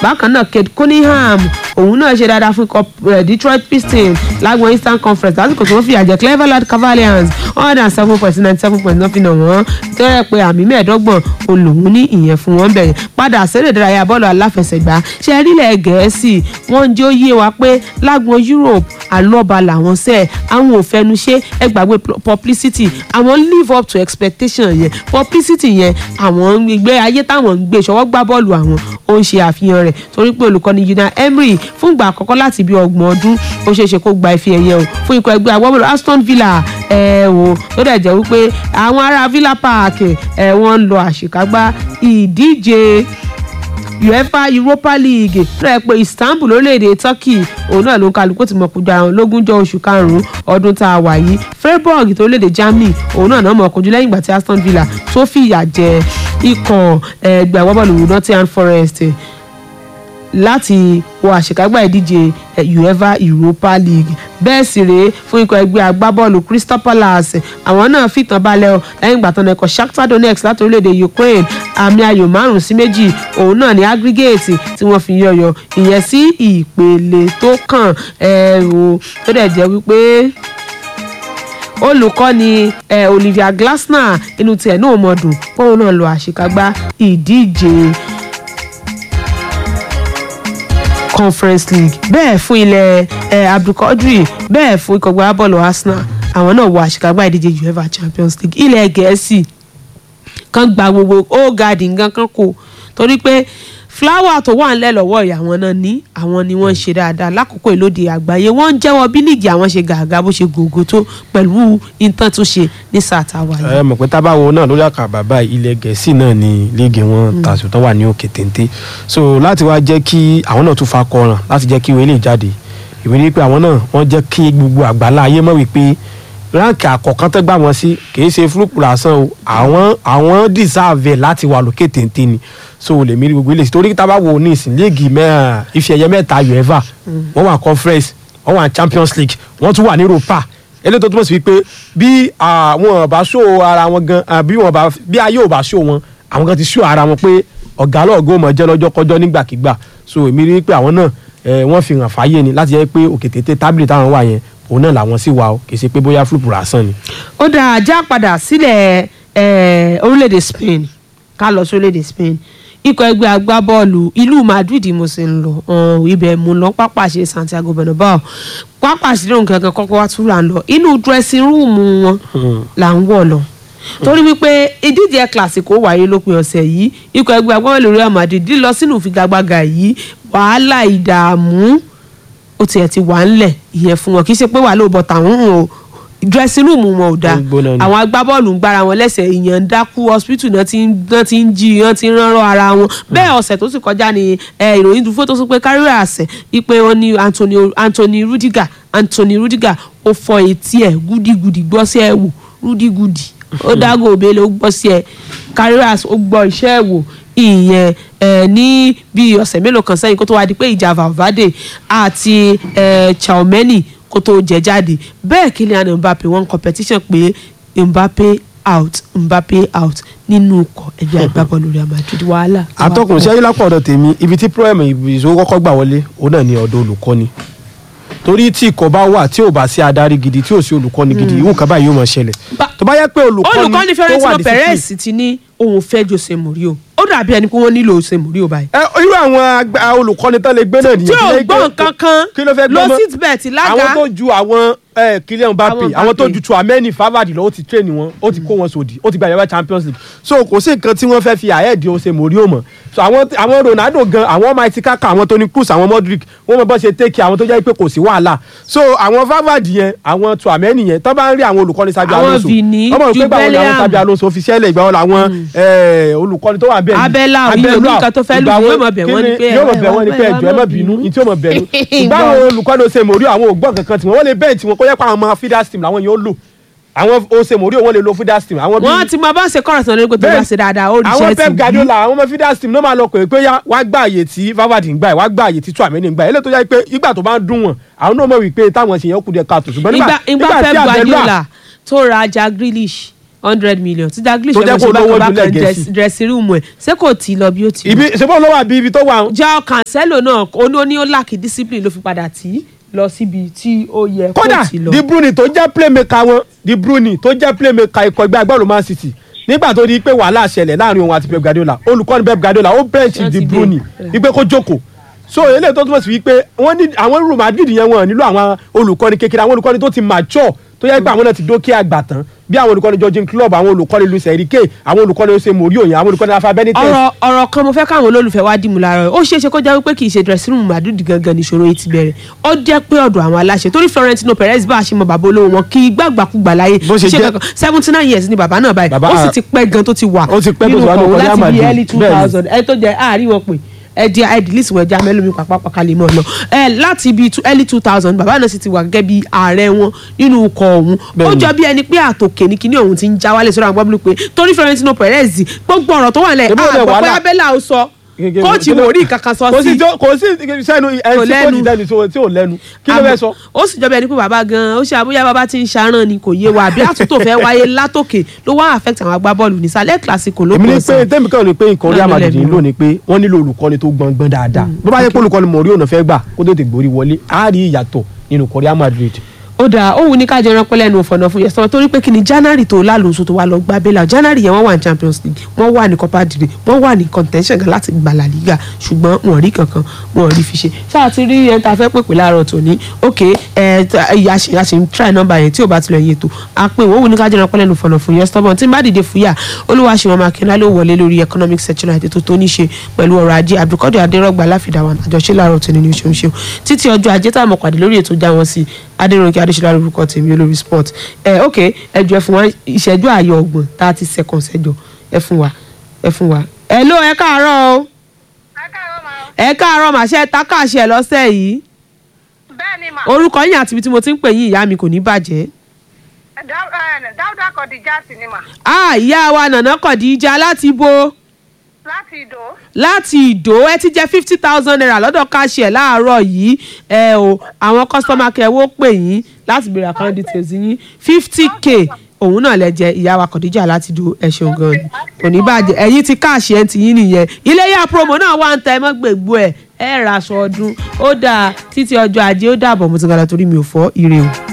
bákan náà Cade Cunningham òun náà ṣe dáadáa fún ikọ̀ eh, Detroit Pistons lágbọn Eastern Conference lásìkò tí wọ́n fìyà jẹ Cleveland Cavaliers one hundred and seven point ninety seven point náà fi nà wọ́n tó yẹ pé àmì mẹ́ẹ̀ẹ́dọ́gbọ̀n olùhùn ní ìyẹn fún wọn bẹ̀rẹ̀ padà sẹ́rẹ̀ ìdárayá bọ́ọ̀lù aláfẹsẹ̀gbá ṣe rílẹ̀ gẹ̀ẹ́sì wọ́n ń jẹ́ ó yé wa pé lágbọn Europe àlọ́ba làwọn sẹ́ẹ̀ àwọn ò fẹnu ṣe ẹ gbàgbé pl- publicity àwọn live up to expectation yẹn publicity yẹn àwọn ìgbé ayé táwọn ń gbé ṣọwọ́ gbá bọ́ọ̀lù àwọn ó ń ṣe àfihàn rẹ̀ torí pé olùkọ́ni Unai Emery fún ìgbà àkọ́kọ́ láti bí ọgbọ̀n ọdún ó ṣeé ṣe kó gba ife ẹ̀yẹ o fún ikọ̀ ẹgbẹ́ agbábọ́ọ̀lù Aston Villa ẹ̀ wò tó dẹ̀ jẹ́ wípé àwọn ará Villa Park ẹ̀ wọ́n ń lọ àṣekágbá ìdíje uefa europa league tó yẹ pé istanbul lórílẹ̀‐èdè turkey òun náà ló ń kálukú ti mọ̀ kojú ara wọn lógúnjọ́ oṣù karùn-ún ọdún tá a wà yìí freiburg tó lórílẹ̀‐èdè germany òun náà náà mọ̀ kojú lẹ́yìn ìgbà tí aston villa tó fìyà jẹ ikọ̀ ẹgbẹ́ agbábọ́ọ̀lù nottingham forest láti wọ àṣekágbá ìdíje eh, uefa europa league bẹ́ẹ̀ sì rèé fún ikọ̀ ẹgbẹ́ agbábọ́ọ̀lù crystal palace àwọn náà fìtàn balẹ̀ ọ lẹ́yìn ìgbà tán ẹ̀kọ́ shakhtar donetsk láti orílẹ̀-èdè ukraine àmì ayò márùn sí méjì òun náà ní aggregate tí wọ́n fi yọyọ ìyẹn sí ìpele tó kàn ẹ̀ o tó dẹ̀ jẹ́ wípé olùkọ́ni eh, olivia glasner inú tiẹ̀ náà mọ̀ dùn póun náà lọ àṣekágbá ìdíje conference league bẹ́ẹ̀ fún ilẹ̀ eh, abdulkadri bẹ́ẹ̀ fún ikọ̀ gbá bọ́ọ̀lù arsenal àwọn náà wọ àṣekágbá ìdíje uefa champions league ilẹ̀ gẹ̀ẹ́sì kan gba gbogbo ó gaàdì nǹkan kan kò torí pé fúláwà tó wà ńlẹ̀ lọ́wọ́ ìyá wọn náà ní àwọn ni wọ́n ń ṣe dáadáa lákòókò ìlóde àgbáyé wọ́n ń jẹ́wọ́ bí líìgì àwọn ṣe gàgà bó ṣe gògó tó pẹ̀lú intan tó ṣe ní sáà táwa yìí. ẹ mọ̀ pé tábàwo náà lórí àkàbà báyìí ilẹ̀ gẹ̀ẹ́sì náà ni líìgì wọn tàṣù tó wà ní òkè téńté so láti wá jẹ́ kí àwọn náà tún fa kọràn láti jẹ́ kí ìwé lè jáde ìwé ni pé àwọn náà wọ́n jẹ́ kí gbogbo àgbàlá ayé mọ̀ wípé ránkì àkọ́kọ́ tó gbà wọ́n sí kì í ṣe fúlùpù lásán o àwọn àwọn deserve láti wà lókè téńté ni so lè mí rí gbogbo ilé torí tá a bá wo ní ìsìn léègì mẹ́rin ife ẹ̀yẹ mẹ́ta uefa wọ́n wà conference wọ́n wà champions league wọ́n tún wà ní europa eléyìí tó túmọ̀ sí wípé bí àwọn bá ṣó ara wọn gan bí wọn bá bí ayé ò bá ṣó wọn àwọn kan ti ṣó ara wọn pé ọ̀gá lọ́ọ̀gọ́ mọ̀ jẹ́ lọ́jọ́ kọjọ́ nígbàkigbà so èmi rí pé àwọn náà wọ́n fi hàn fáyé ni láti jẹ́ pé òkè tètè tábìlì táwọn wà yẹn òun náà làwọn sì wà ó kì í ṣe pé bóyá fúlùpù lásán ni. ó dáa já padà sílẹ̀ orílẹ̀-èdè Spain ká lọ sí orílẹ̀-èdè Spain ikọ̀ ẹgbẹ́ agbábọ́ọ̀lù ìlú Madrid mo sì ń lọ ibẹ̀ mo lọ pápá ṣe Santiago Bernabeu pápá ṣe lóhùn kankan kọ́kọ́ wá túra ń lọ inú dressing room wọn là ń wọ̀ lọ torí wípé ìdíje ẹ̀ Clasico wáyé lópin ọ̀sẹ̀ yìí ikọ̀ ẹgbẹ́ agbábọ́ọ̀lù Real Madrid lọ sínú ìfigagbága yìí wàhálà ìdààmú ó tiẹ̀ ti wà ńlẹ̀ ìyẹn fún wọn kì í ṣe pé wà ló bọ̀ tàwọn ò dressing room wọn ò dáa àwọn agbábọ́ọ̀lù ń gbára wọn lẹ́sẹ̀ ìyẹn ń dákú hospital náà ti ń jí wọn ti ń ránrọ́ ara wọn bẹ́ẹ̀ ọ̀sẹ̀ tó sì kọjá ni ìròyìn dúró tó sọ pé kárí àṣẹ wípé wọn ní Anthony Rudiger Anthony Rudiger ó fọ etí ẹ̀ gúdígúdí gbọ́ sí ẹ̀ wò rúdígúdí ó dágò òbélé ó gbọ́ sí ẹ̀ kárí àṣẹ ó gbọ́ iṣẹ́ ẹ̀ wò ìyẹn ẹ ní bíi ọ̀sẹ̀ mélòó kan sẹ́yìn kó tó wá di pé ìjà Valverde àti ẹ Tchouameni kó tó jẹ jáde bẹ́ẹ̀ Kylian Mbappe wọ́n competition pé Mbappe out Mbappe out nínú ikọ̀ ẹgbẹ́ agbábọ́ọ̀lù Real Madrid wàhálà. atọ́kùn ṣẹ́yìn lápò ọ̀dọ̀ tèmi ibi tí problem ìṣòro kọ́kọ́ gbà wọlé òun náà ni ọ̀dọ̀ olùkọ́ni torí tí ikọ̀ bá wà tí ò bá sí adarí gidi tí ò sí olùkọ́ni gidi ìwọ̀n kan báyìí yóò máa ṣẹlẹ̀ tó bá yẹ pé olùkọ́ni olùkọ́ni Florentino Perez ti ní òun fẹ́ Jose Mourinho ó dàbí ẹni pé wọ́n nílò Jose Mourinho báyìí. ẹ irú àwọn olùkọ́ni tán lè gbé náà nìyẹn. tí ò gbọ́ nǹkan kan kí ló fẹ́ gbọ́ mọ́ lọ sit bet lága. àwọn tó ju àwọn Kylian Mbappe àwọn tó ju Tchouameni Farvard lọ ó ti train wọn ó ti kó wọn sòdì ó ti gba ìyàwó Champions League so kò sí nǹkan tí wọ́n fẹ́ fi àyẹ̀dì Jose Mourinho mọ̀ so àwọn àwọn Ronaldo gan àwọn Mighty Kaka àwọn Toni Kroos àwọn Modric wọ́n mọ̀ bọ́ ṣe take àwọn tó jẹ́ pé kò sí wàhálà so àwọn Farvard yẹn àwọn Tchouameni yẹn tó bá ń rí àwọn olùkọ́ni Xabi Alonso àwọn Vini Jubileum Xabi Alonso fi ṣẹlẹ̀ ìgbà wọn làwọn olùkọ́ni tó wà bẹ́ẹ̀ ni abẹ́là òní olùkọ́ tó fẹ́ lù yóò mọ̀ bẹ̀ wọ́n ni pé yóò mọ̀ bẹ̀ wọ́n ni pé ẹjọ́ ẹ má bínú ní tí yóò mọ̀ bẹ̀ nú ṣùgbọ́n àwọn olùkọ́ni Jose Mourinho àwọn ògbọ́n kankan tí wọ́n lè bẹ́ẹ̀ tí wọ́n kó yẹ pé àwọn ọmọ feeders team làwọn yóò lò àwọn Jose Mourinho wọ́n lè lo feeders team. wọ́n ti máa bá ṣe kọ́ra sàn lórí pé tó bá ṣe dáadáa ó rí iṣẹ́ àwọn Pep Guardiola àwọn ọmọ feeders team ló máa lọ pé pé wá gbá àyè tí Farvard ń gbà ẹ̀ wá gbá àyè tí Tchouameni ń gbà ẹ̀ eléyìí tó yẹ pé ìgbà tó bá ń dún wọn àwọn náà mọ̀ wípé táwọn ṣèyàn kù díẹ̀ káàtó ṣùgbọ́n nígbà Pep Guardiola tó ra ajá Grealish hundred million tí Dalglish Tó jẹ́ kó lówó bákan jùlọ bákan Gẹ̀ẹ́sì. dressing room ẹ̀ ṣé kò tí ì lọ bí ó ti lọ. ibi ṣe bọ́ ló wà bí ibi tó wà. Joao Cancelo náà ó ní ó ní ó lack discipline ló fi padà tí lọ síbi tí ó yẹ kó kódà ti lọ. De Bruyne tó jẹ́ playmaker wọn De Bruyne tó jẹ́ playmaker ikọ̀ ẹgbẹ́ agbábọ́ọ̀lù Man City nígbà tó di pé wàhálà ṣẹlẹ̀ láàrin òun àti Pep Guardiola olùkọ́ni Pep Guardiola ó bench Wọ́n De ti Bruyne gbé. wípé kó jókòó so eléyìí tó túmọ̀ sí wípé wọ́n ní àwọn Real Madrid yẹn wọn nílò àwọn olùkọ́ni kékeré àwọn olùkọ́ni tó ti mature tó yẹ pé àwọn náà ti dókè àgbà tán bí àwọn olùkọ́ni Jurgen Klopp àwọn olùkọ́ni Luis Enrique àwọn olùkọ́ni Jose Mourinho yẹn àwọn olùkọ́ni Rafa Benitez ọ̀rọ̀ ọ̀rọ̀ kan mo fẹ́ káwọn olólùfẹ́ wa dìmú lára rẹ̀ ó ṣeé ṣe kó jẹ́ wípé kì í ṣe dressing room Madrid gangan níṣòro yìí ti bẹ̀rẹ̀ ó jẹ́ pé ọ̀dọ̀ àwọn aláṣẹ torí Florentino Perez bá a ṣe mọ bàbá olówó wọn kí gbàgbàkúgbà láyé Bó ṣe jẹ́- seventy nine years ni bàbá náà báyìí Bàbá- ó sì ti pẹ́ gan tó ti wà Ó ti pẹ́ tó ti wà nínú nínú ọkọ̀ Real láti bí Madrid. early two Bẹ́ẹ̀ni. thousand ẹ tó jẹ́ àárín wọn pé ẹ di idlis wọ ẹja mẹlòmí pàpàpà kalẹ̀ mọ́ ọ lọ ẹ láti bíi early two thousand bàbá náà sì ti wà gẹ́gẹ́ bí ààrẹ wọn nínú ikọ̀ ọ̀hún ó Bẹ́ẹ̀ni. jọ bí ẹni pé àtòkè ní kíní ọ̀hún ti ń já wálé sọ́dọ̀ àwọn gbọ́dọ̀ pé torí Florentino Perez gbogbo ọ̀rọ̀ tó wà lẹ̀ Ṣé bó lẹ̀ àgbọ̀ pé wàhálà? abẹ́là ó sọ Gẹ́gẹ́ bí- kóòtù wò rí kankan sọ kò sí sí tó- kò sí sẹ́nu ẹni tí kò lẹ́nu. ní dẹnu tí ò- tí ò lẹ́nu kí ló fẹ́ sọ. ó sì jọba ẹni pé bàbá gan ó ṣe àbúyá bàbá tí ń ṣarán ni kò yé wa àbí àtúntò fẹ́ wáyé látòkè ló wá affect àwọn agbábọ́ọ̀lù nísàlẹ̀ classico ló èmi ní kàn pé sàn. tẹ́mi kan ní pé nǹkan Real Náà ló Madrid lẹ́bi nílò wọn. ni pé wọ́n nílò olùkọ́ni tó gbọ̀ngbọ̀n dáadáa bó bá yẹ pé olùkọ́ni Mourinho náà fẹ́ gbà kó tètè gborí wọlé á rí ìyàtọ̀ nínú ikọ̀ Real Madrid. ó dáa ó wù ní ká jẹran pẹ́ lẹ́nu ọ̀fọ̀nà fún yẹsọ torí pé kí ni january tó lálùsù tó wà lọ gbá bẹ́là january yẹn wọ́n wà ní champions league wọ́n wà ní copa del rey wọ́n wà ní contention gan láti gba la liga ṣùgbọ́n wọn ò rí kankan wọn ò rí fi ṣe ṣáà ti rí ẹni tá a fẹ́ pèpè láàárọ̀ tòní ok ẹ ìyá ṣe ìyá ṣe ń try number yẹn tí ò bá tilẹ̀ yé tó a pé wọ́n wù ní ká jẹran pẹ́ lẹ́nu ọ̀fọ̀nà fún yẹsọ bọ́n tí n bá dìde fúyà olúwa ṣe wọn máa kí n lálẹ́ wọlé lórí economic section àti tó tó ní ṣe pẹ̀lú ọrọ̀ ajé abdulkadir adérọ́gba láfìdáwọn àjọṣe láàárọ̀ tòní ní oṣù ṣe títí ọjọ́ ajé tá a mọ̀ pàdé lórí ètò já wọn sí adéròǹkè adéṣọlá lórúkọ tèmi olórí sport ẹ ok ẹ jọ ẹ fún wa ìṣẹ́jú ààyè ọgbọ̀n thirty seconds ẹ jọ ẹ fún wa ẹ fún wa. ẹ ló ẹ káàárọ̀ o ẹ káàárọ̀ màṣẹ takáṣẹ lọ́sẹ̀ yìí bẹ́ẹ̀ ni mà orúkọ yín àti ibi tí mo ti ń pè yín ìyá mi kò ní bàjẹ́. Dá- eh, dáúdà kọ̀díjà sí ni mà a ìyá wa nànà kọ̀díjà láti bo láti ìdó láti ìdó ẹ ti jẹ fifty thousand naira lọ́dọ̀ káṣíẹ̀ láàárọ̀ yìí ẹ o àwọn kọ́sọ́mà kẹwọ́ pè yín láti béèrè account details yín fifty k òun náà lẹ jẹ ìyá wa kọ̀díjà láti dó ẹ ṣeun gan ni kò ní bàjẹ́ ẹ̀yin ti káàṣì ẹ̀ ń ti yín nìyẹn iléyà promo náà wà ń tẹ ẹ mọ́ gbègbó ẹ̀ ẹ̀ ra aṣọ ọdún ó dáa títí ọjọ́ ajé ó dàbọ̀ mo ti gbàdá torí mi ò fọ́ ire o.